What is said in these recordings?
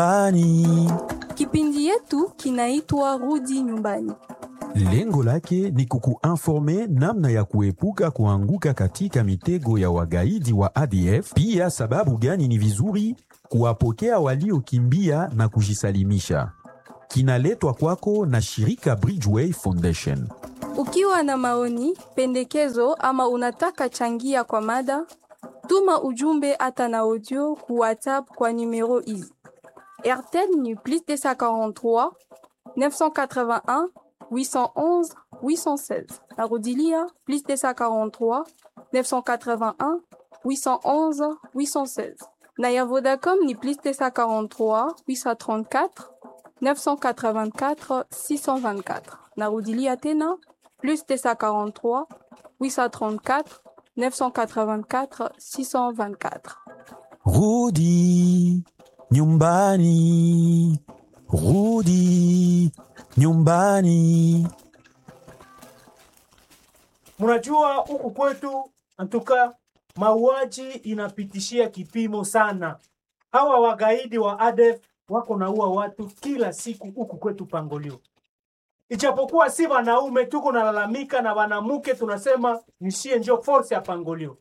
Ani. Kipindi yetu kinaitwa Rudi Nyumbani. Lengo lake ni kukuinforme namna ya kuepuka kuanguka katika mitego ya wagaidi wa ADF, pia sababu gani ni vizuri kuwapokea waliokimbia na kujisalimisha. Kinaletwa kwako na shirika Bridgeway Foundation. Ukiwa na maoni, pendekezo ama unataka changia kwa mada, tuma ujumbe hata na audio ku WhatsApp kwa numero hizi: RTL ni plus 243 981 811 816. Narudilia plus 243 981 811 816. Na ya Vodacom ni plus 243 834 984 624. Narudilia tena plus 243 834 984 624. Rudi nyumbani, rudi nyumbani. Mnajua huku kwetu antuka mauaji inapitishia kipimo sana. Hawa wagaidi wa ADF wako naua watu kila siku huku kwetu Pangolio. Ijapokuwa si wanaume tuko nalalamika na wanamuke tunasema nishie njo force ya Pangolio.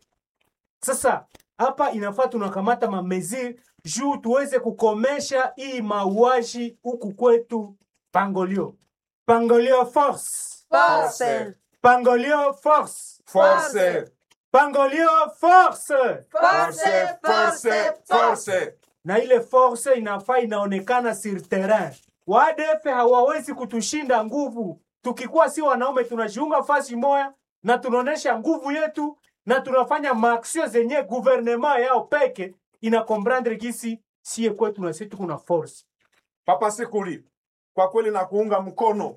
Sasa hapa inafaa tunakamata mameziri juu tuweze kukomesha hii mauaji huku kwetu Pangolio. Pangolio force. Force. Pangolio force. Force. Pangolio force. Force. Force. Force. Na ile force inafaa inaonekana sur terrain. Wadefe hawawezi kutushinda nguvu. Tukikuwa si wanaume tunajiunga fasi moya na tunaonesha nguvu yetu na tunafanya maaksio zenye guvernema yao peke ina comprendre gisi sie kwetu na sisi kuna force. Papa Sikuli, kwa kweli na kuunga mkono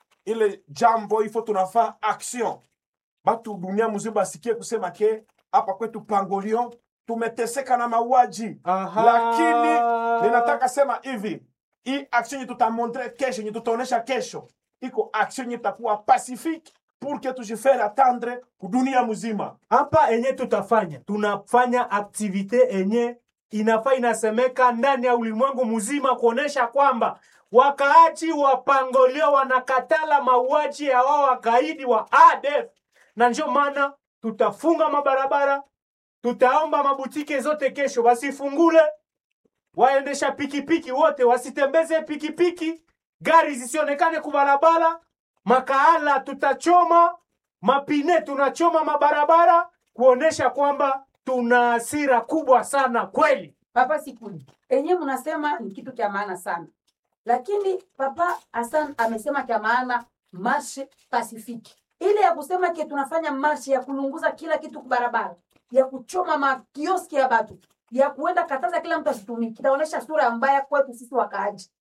ile jambo ifo, tunafaa action, batu dunia mzima basikie kusema ke hapa kwetu Pangolio tumeteseka na mauaji, Aha. lakini ninataka sema hivi, hii action yenye tutamontre kesho, yenye tutaonesha kesho, iko action yenye itakuwa pacifique pour que tujifere attendre kudunia mzima. hapa enye tutafanya tunafanya aktivite enye inafaa inasemeka ndani ya ulimwengu mzima kuonesha kwamba wakaaji wa Pangolio wanakatala mauaji ya wao wakaidi wa ADF, na ndio maana tutafunga mabarabara, tutaomba mabutike zote kesho wasifungule, waendesha pikipiki wote wasitembeze pikipiki, gari zisionekane kubarabara, makaala tutachoma, mapine tunachoma mabarabara, kuonesha kwamba tuna hasira kubwa sana kweli. Papa Sikuli, enye mnasema ni kitu cha maana sana, lakini Papa Hassan amesema cha maana marshe pasifiki, ile ya kusema ke tunafanya marshe ya kulunguza kila kitu kubarabara, ya kuchoma makioski ya batu, ya kuenda kataza kila mtu asitumiki, itaonyesha sura mbaya kwetu sisi wakaaji.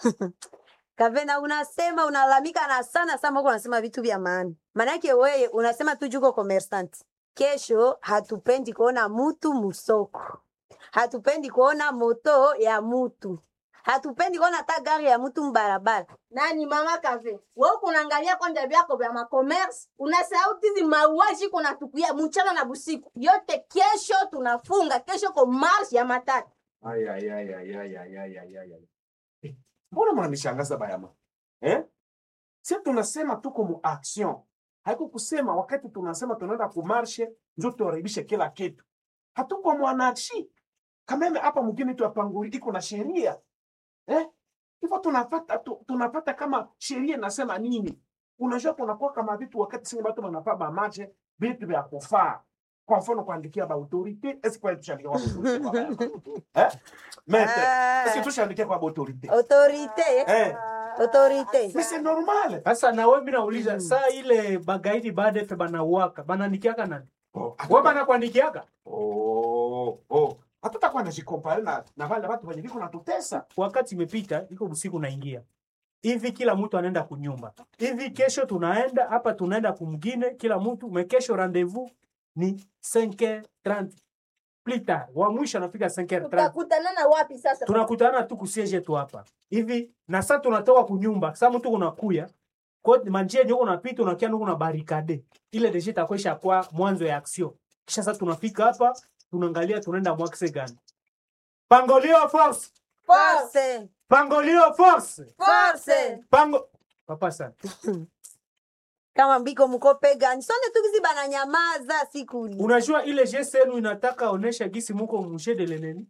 Kavena, unasema unalalamika na sana sana, huko unasema vitu vya maana. Maanake wewe unasema tu juko commerçant. Kesho hatupendi kuona mutu musoko, hatupendi kuona moto ya mutu, hatupendi kuona hata gari ya mutu mbarabara. nani mama kave wewe kunaangalia kwanja vyako vya makommerce unasahau tizi mauaji kuna tukuya mchana na busiku yote kesho tunafunga kesho ko marsh ya matatu Ay, ay, ay, ay, ay, ay, ay, ay, ay, ay. Eh, Mbona mnanishangaza bayama eh? Si tunasema tuko mu action, haiko kusema wakati tunasema tunaenda kumarshe njo tuharibishe kila kitu. Hatuko mwananchi kameme hapa mgini tu apanguli iko na sheria eh? Hivyo tunafata tu, tunafata kama sheria inasema nini. Unajua kunakuwa kama vitu wakati singi batu wanafaa bamache vitu vya kufaa kwa mfano kuandikia ba autorite esi kwa tushandikia kwa autorite kwa baya. eh? Mete, Ah. esi tushandikia kwa autorite Autorite, eh? autorite. Mais c'est normal. Sasa na wewe mimi nauliza saa ile bagaidi baada ya banauaka bananikiaka nani? Oh, Wewe banakuandikiaka? oh, oh. Hatutakuwa najikompare na, na wale watu wenye viko natutesa. wakati imepita, iko usiku naingia hivi, kila mtu anaenda kunyumba hivi. Kesho tunaenda hapa, tunaenda kumgine kila mtu me, kesho rendezvous ni 5h30 plus tard, wa mwisho anafika 5h30 tutakutanana wapi sasa tunakutana tu kusiege tu hapa hivi, na sasa tunatoka kunyumba. Sasa mtu unakuya kwa manjia nyoko unapita unakia nuko na barikade ile deje itakwesha kwa mwanzo ya action, kisha sasa tunafika hapa tunaangalia tunaenda mwakse gani. Pangolio force Force. pangolio force Force. pango papa sana Kama mbiko mko pegani. Sonde tukizi bananyamaza siku ni. unajua ile geste yenu inataka onesha gisi muko mushe de leneni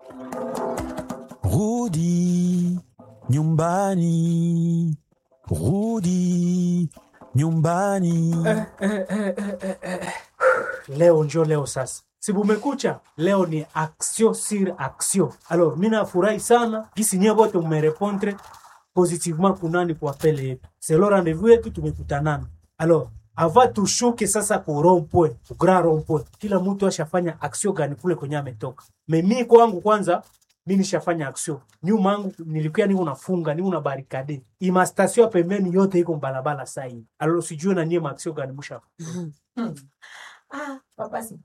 Rudi nyumbani, rudi nyumbani. leo njo leo sasa sibumekucha leo ni action sur action alors mi nafurahi sana gisi nyie bote mmerepondre positivement kunani kwa pele yetu selo rendez-vous yetu tumekutanana alors ava tushuke sasa ku rompwe ku grand rompwe kila mtu ashafanya action gani kule kwenye ametoka memi kwangu kwanza mi nishafanya action nyuma yangu nilikuwa niko nafunga niko na barikade ima station ya pembeni yote iko mbalabala saa hii alors sijue na nyie ma action gani mushafa Ah, papa si.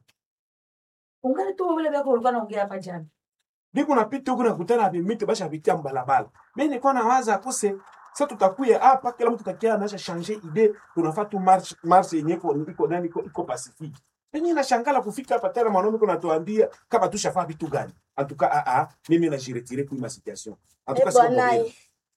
Ungali tu vile vyako ulikuwa naongea hapa jana. biko napita huku nakutana na vimiti basha vitia mbalabala mi nilikuwa nawaza kose sa tutakuya hapa kila mtu kakia anasha change ide tunafaa tu march march yenye iko iko nani iko iko pacifique penye nashangala kufika hapa tena mwanaume kuna tuambia kama tushafaa vitu gani antuka a a mimi na jiretire kwa ma situation antuka Eh, siko bwana, mwenyewe.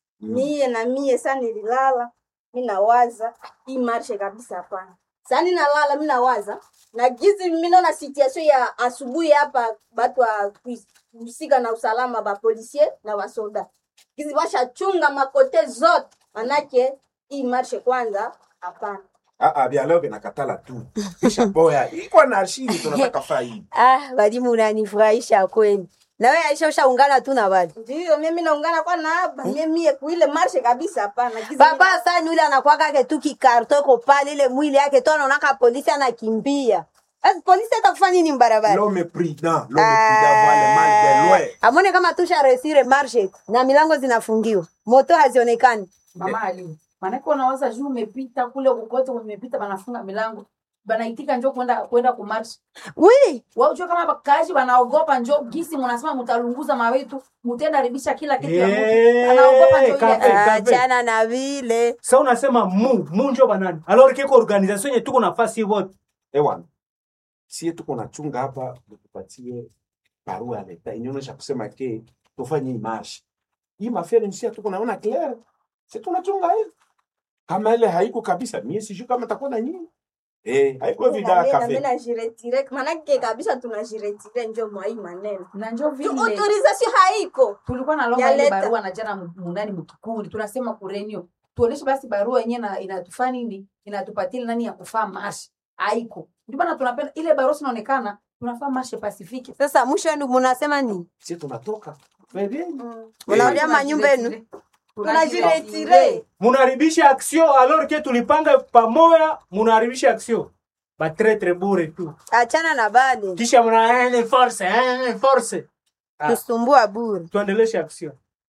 mie na mie sa nililala mi nawaza hii marshe kabisa hapana sa ninalala mi nawaza na gizi minaona situation ya asubuhi hapa batu wa kuhusika na usalama bapolisier na basoda gizi bashachunga makote zote manake hii marshe kwanza hapana Ah, ah, vya leo vinakatala tu kisha boya iko na shiri tunataka faa hii Ah, walimu unanifurahisha kweli. Na wewe Aisha ushaungana tu na wali. ndiyo mie mi naungana kwa naaba mie mie kuile marshe kabisa hapana Gizi Baba sasa yule anakuwa ke tu kikarto iko pale ile mwili yake tu anaona polisi anakimbia. Basi polisi atakufanya nini mbarabara? l'homme prudent l'homme prudent voit le mal de loin Amone kama tusha resire marche na milango zinafungiwa. Moto hazionekani. Mama Ali. Maanake unawaza juu umepita kule kokote umepita banafunga milango. Banaitika njoo kwenda kwenda kumarch. Oui, Wao unajua kama bakaji wanaogopa njoo gisi mnasema mtalunguza mawetu, mtenda haribisha kila kitu ya Eh, mtu. Anaogopa njoo kafe. ile. achana na vile. sa unasema mu mu njo banani alors keko organisation yenye tuko nafasi wote ewana sie tuko nachunga hapa tupatie barua ya leta inaonyesha kusema ke tufanye hii marshi hii mafere nsia tuko naona clair si tunachunga hivi kama ile haiko kabisa mie sijui kama takuwa na nyinyi eh haiko vida kafe najiretire manake kabisa tunajiretire njo mwa hii maneno Na njoo Juu vile autorisation haiko tulikuwa na longa Ya ile leta. barua na jana mu- mundani mkikundi tunasema kurenio tuoneshe basi barua yenyewe na inatufaa nini inatupatia nani ya kufaa mashi haiko ndio maana tunapenda ile barua sinaonekana tunafaa mashe pasifiki Sasa mwisho wenu mnasema nini? si tunatoka Pembeni. Unaolia manyumba yenu. tunajiretire munaharibisha action alors que tulipanga pamoja munaharibisha action batretre bure tu Achana na bale. kisha mna eh, force eh, force Ah. Kusumbua bure. tuendeleshe action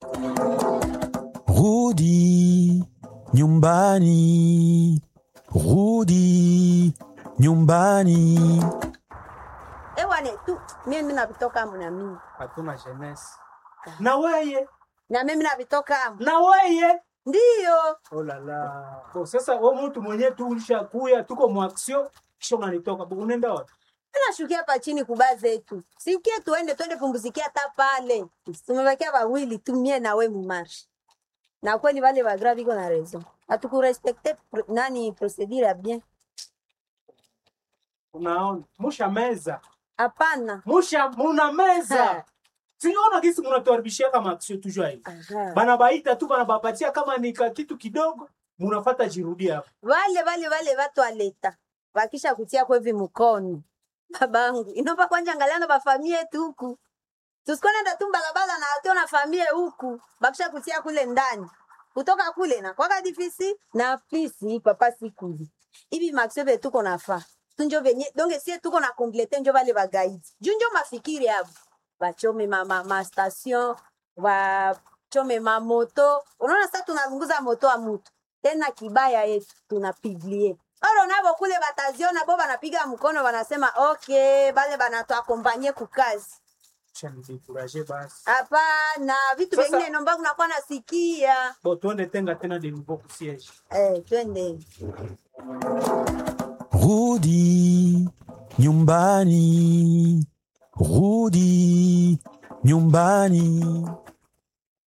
Rudi nyumbani, rudi nyumbani. Ewane tu mimi navitoka mna mimi. hatuna jeunesse na weye Na mimi navitoka. na weye Ndio. oh la la Bo, sasa wewe mtu mwenyewe tu ulishakuya tuko mu action kisha unanitoka Bo, unaenda wapi Tunashukia hapa chini kuba zetu. Sikie tuende twende pumzikia hata pale. Tumebakia wawili tu mie na we mumarshi. Na kweli wale wa grave iko na raison. Hatukurespecte pro- nani procedure ya bien. unaona musha meza Hapana. musha muna meza siona kisi munatuharibishia kama action toujours hivi Aha. bana baita tu bana bapatia kama ni ka kitu kidogo munafata jirudia hapo Wale wale wale watu wa leta. Wakisha kutia kwa hivi mkono. Babangu, inopa kwanja angaliana bafamie yetu huku. Tusikone nda tu balabala na atio na famie huku. Bakisha kutia kule ndani. Kutoka kule na kwaka difisi na fisi papa sikuli. Hivi maksebe tuko nafaa. Tunjo venye donge sie tuko na komplete njo vale bagaidi. Junjo mafikiri hapo. Bachome mama ma station, wachome ma moto. Unaona sasa tunazunguza moto wa mtu. Tena kibaya yetu tunapiglie. Oro nabo kule bataziona bo banapiga mkono wanasema okay, bale banatuakompanye kukazi. kisha nidekuraje basi Hapana, vitu Sasa- vingine nomba kunakuwa nasikia. bo tuende tenga tena de nouveau kusiege Eh, twende. Rudi nyumbani, rudi nyumbani.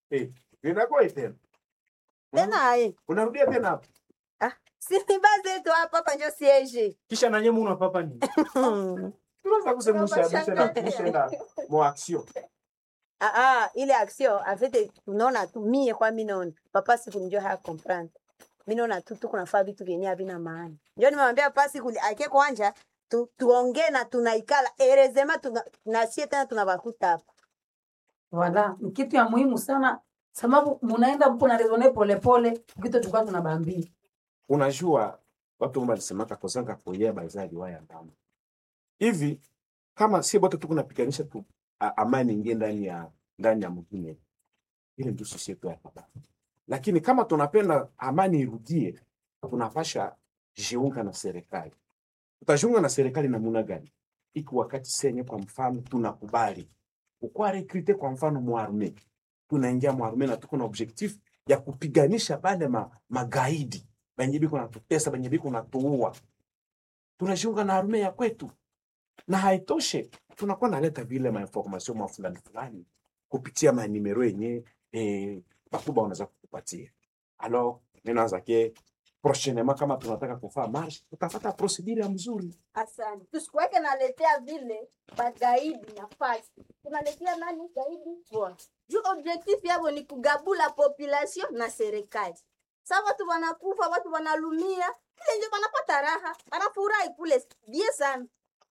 Eh, vinakuwa tena. tena eh. Unarudia tena hapo. si ni base yetu hapa hapa njo siege kisha nanye muna papa ni Tunaweza kusemusha musha na Tunashangaa. musha mo action. Ah, ah, ile action en fait tunaona tu mie kwa mi naona papa siku njo haya comprendre mi naona tu tuko nafaa vitu vyenye havina maana njo nimemwambia papa siku ake kwanja tu, tuongee na tunaikala erezema tuna, nasie tena tunabakuta hapa wala ni kitu ya muhimu sana sababu munaenda mpo na rezone polepole kitu tulikuwa tunabambia Unajua watu walisemaka kozanga koyea bazaji waya ndama. Hivi kama si bote tuko napiganisha tu a- amani ingie ndani ya ndani ya mwingine. Ile ndio sisi yetu ya baba. Lakini kama tunapenda amani irudie, tunapasha jiunga na serikali. Tutajiunga na serikali namna gani? Iki wakati senye kwa mfano tunakubali ukwa rekrute kwa mfano mwarme, tunaingia mwarme na tuko na objectif ya kupiganisha bale ma, magaidi benye biko natutesa benye biko natuua, tunajiunga na arme ya kwetu, na haitoshe, tunakuwa naleta vile mainformasio ma fulani fulani kupitia manimero yenye eh, bakubwa wanaweza kukupatia. Alors ninaanza ke prochainement, kama tunataka kufaa marche, tutafata procedure ya mzuri Asante. Tusikuweke naletea vile bagaidi nafasi. Tunaletea nani gaidi? Bwana. Juu objectif yabo ni kugabula population na serikali. Sasa watu wanakufa, watu wanalumia, ile ndio wanapata raha, wanafurahi kule bie sana.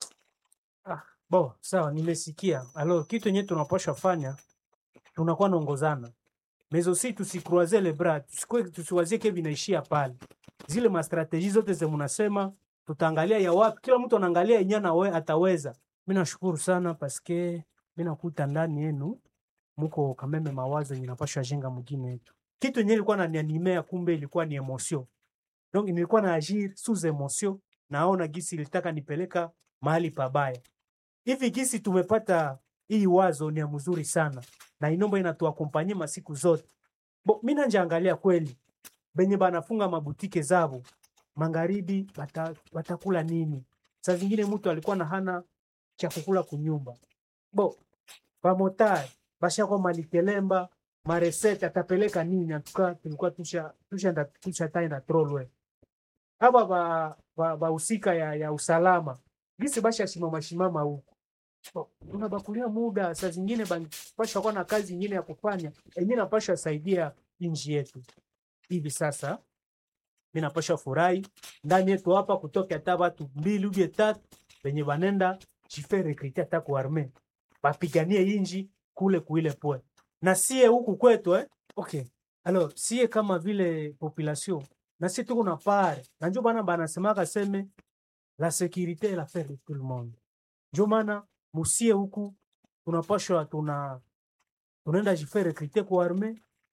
bo sawa nimesikia alo kitu yenye tunapasha fanya tunakuwa naongozana mezo si tusikroise le bras tusikwe tusiwazie ke vinaishia pale zile mastrateji zote ze munasema tutaangalia ya wapi kila mtu anaangalia yenye nawe ataweza mi nashukuru sana paske mi nakuta ndani yenu muko kameme mawazo yenye napasha jenga mjini yetu kitu yenye ilikuwa nanianimea kumbe ilikuwa ni emotion donc nilikuwa na agir sous emotion naona gisi ilitaka nipeleka mahali pabaya hivi gisi tumepata hii wazo ni ya mzuri sana na inomba inatuakompanye masiku zote bo mi nanjaangalia kweli benye banafunga mabutike zabo magharibi bata, batakula nini saa zingine mtu alikuwa na hana cha kukula kunyumba bo bamotari bashakwa malikelemba maresete atapeleka nini atuka tulikuwa tusha tusha tusha taenda trolwe aba ba ba bahusika ya, ya usalama gisi basha shimama shimama huku Bo, tunabakulia muda saa zingine pasha kuwa na kazi ingine ya kufanya enye napasha saidia nchi yetu hivi sasa mi napasha furahi ndani yetu hapa kutoka hata watu mbili ubie tatu venye banenda jife rekrite hata ku arme bapiganie inji kule kuile pwe na sie huku kwetu eh? okay alors sie kama vile population na sie tuko na pare na njo bana banasemaka seme la sécurité est l'affaire de tout le monde njo maana musie huku tunapashwa tuna tunaenda jife rekrite ku arme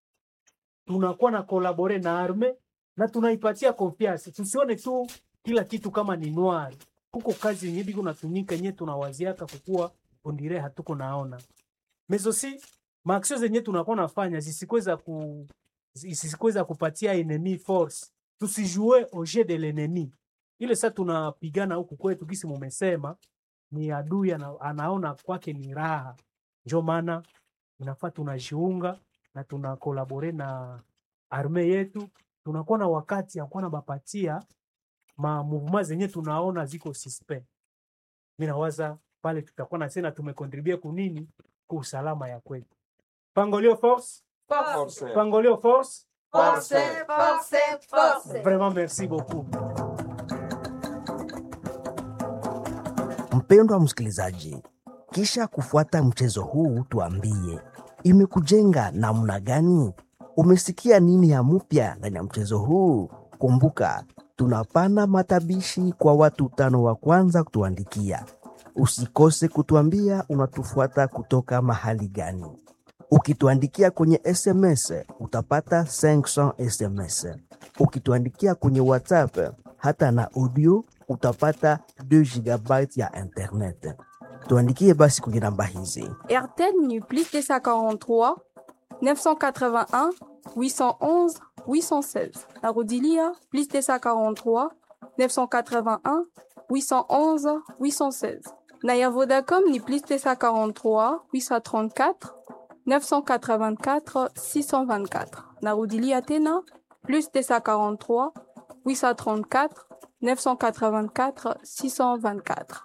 tunakuwa na kolabore na arme na tunaipatia confiance tusione tu kila kitu kama ni noir kuko kazi yenye biko natumika yenye tunawaziaka kukuwa ondire hatuko naona mezosi maaksio zenye tunakuwa nafanya zisikweza ku zisikweza kupatia enemy force tusijue au jeu de l'ennemi ile sa tunapigana huku kwetu kisi mumesema ni adui ana, anaona kwake ni raha njo maana inafaa tunajiunga na tuna kolabore na arme yetu tunakuwa na wakati ya kuwa na bapatia ma mouvement zenye tunaona ziko suspect mi nawaza pale tutakuwa na sena tumekontribue kunini ku usalama ya kwetu pangolio force Force. pangolio force Force, force, force. vraiment merci beaucoup Mpendwa msikilizaji, kisha kufuata mchezo huu, tuambie imekujenga namna gani? Umesikia nini ya mpya ndani ya mchezo huu? Kumbuka, tunapana matabishi kwa watu tano wa kwanza kutuandikia. Usikose kutuambia unatufuata kutoka mahali gani. Ukituandikia kwenye SMS utapata 500 SMS. Ukituandikia kwenye WhatsApp hata na audio utapata 2 GB ya internet. Tuandikie basi kwenye namba hizi RTL NU plus 243 981 811 816. Arodilia plus 243 981 811 816. Naya Vodacom ni plus 243 834 984 624. Narudilia tena plus 243 834 984 624.